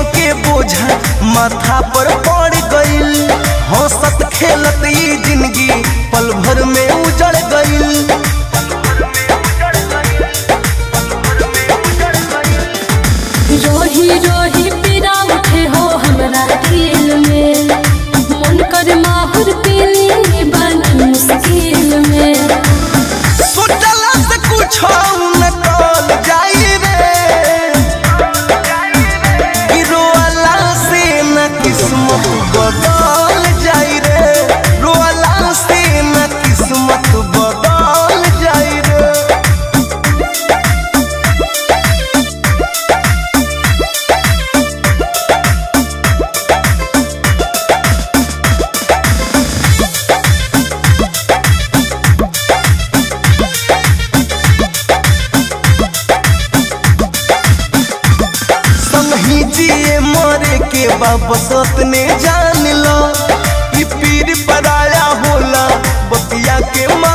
के बोझा माथा पर पड़ गइल हंसत खेलत ई जिंदगी पल भर में उजड़ गइल रोही रोही पीरा उठे हो हमरा दिल में मन कर माहुर पीली बन मुश्किल में सोचला से कुछ न कल जाई रे रोअला से न किस्मत बदल जाई रे रोअला से न किस्मत बदल जाई रे संगी जिए मरे के बाबसत ने जान लो ई पीर पराया होला बतिया के